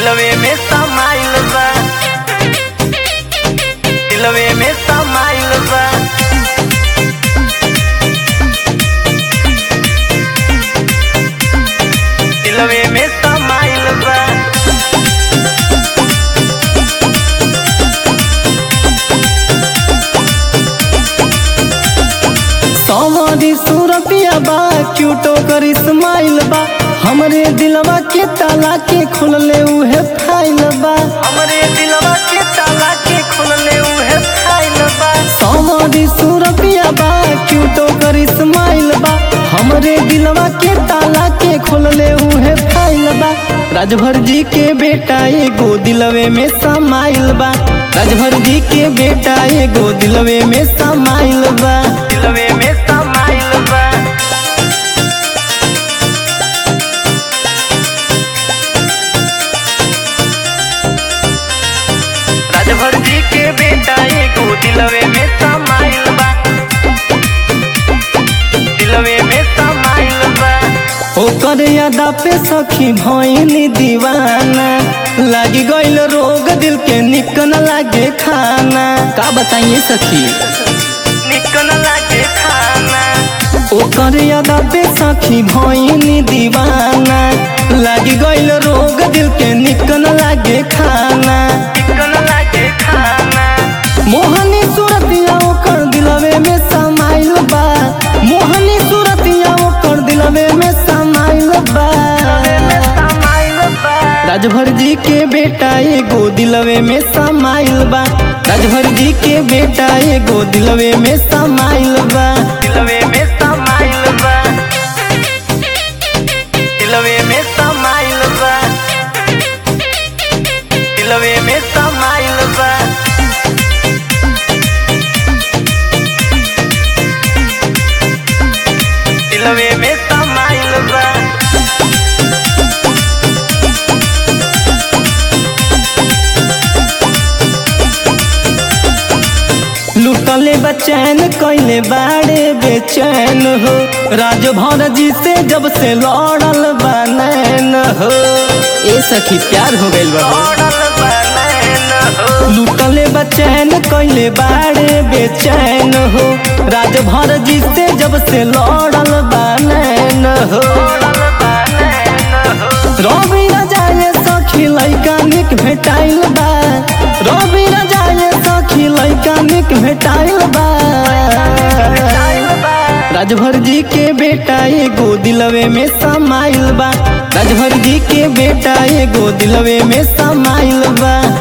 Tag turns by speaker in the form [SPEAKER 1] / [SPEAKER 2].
[SPEAKER 1] दिलवे में समाइल बा दिलवे में समाइल बा दिलवे में समाइल बा
[SPEAKER 2] सवारी सूरतिया बा क्यूटो कर इस्माइल बा हमरे दिलवा के ताला के खुलले उहे फाइल बा
[SPEAKER 1] हमरे दिलवा के ताला के खुलले उहे फाइल बा
[SPEAKER 2] सवारी सूरतिया बा क्यूटो कर इस्माइल बा हमरे दिलवा के ताला के खुलले उहे फाइल बा राजभर जी के बेटा एगो दिलवे में समाइल बा राजभर जी के बेटा एगो दिलवे में समाइल बा
[SPEAKER 1] दिलवे में समाइल बा राजभर जी के बेटा एगो दिलवे में समाइल बा दिलवे में समाइल बा
[SPEAKER 2] ओकर यादा पे सखी भइनी दीवाना लागी गइल रोग दिल के निक न लागे खाना का बताइए सखी
[SPEAKER 1] निकन लागे खाना
[SPEAKER 2] ओकर यादा पे सखी भइनी दीवाना लागी गइल रोग दिल के निक न लागे खाना
[SPEAKER 1] निकन लागे खाना
[SPEAKER 2] मोहनी सूरतिया ओकर दिलवे में समाइल बा मोहनी सूरतिया ओकर दिलवे में समाइल बा
[SPEAKER 1] में समाइल बा
[SPEAKER 2] राजभर जी के बेटा एगो दिलवे में समाइल बा राजभर जी के बेटा एगो दिलवे में समाइल बा
[SPEAKER 1] दिलवे में समाइल बा दिलवे में समाइल बा दिलवे में समाइल बा दिलवे में समाइल बा
[SPEAKER 2] लुटले बचैन कैले बाड़े बेचैन हो राजभर जी से जब से लड़ल बा नैन हो ए सखी प्यार हो गइल बा हो।
[SPEAKER 1] ओढ़ल बा नैन हो
[SPEAKER 2] लुटले बचैन कैले बाड़े बेचैन हो राजभर जी से जब से लड़ल बा नैन हो
[SPEAKER 1] ओढ़ल बा नैन हो
[SPEAKER 2] रवि राजाए सखी लैका निक भेटाइल बा रवि राजाए सखी लैका निक भेटाइल बा राजभर जी के बेटा एगो दिलवे में समाइल बा राजभर जी के बेटा एगो दिलवे में समाइल बा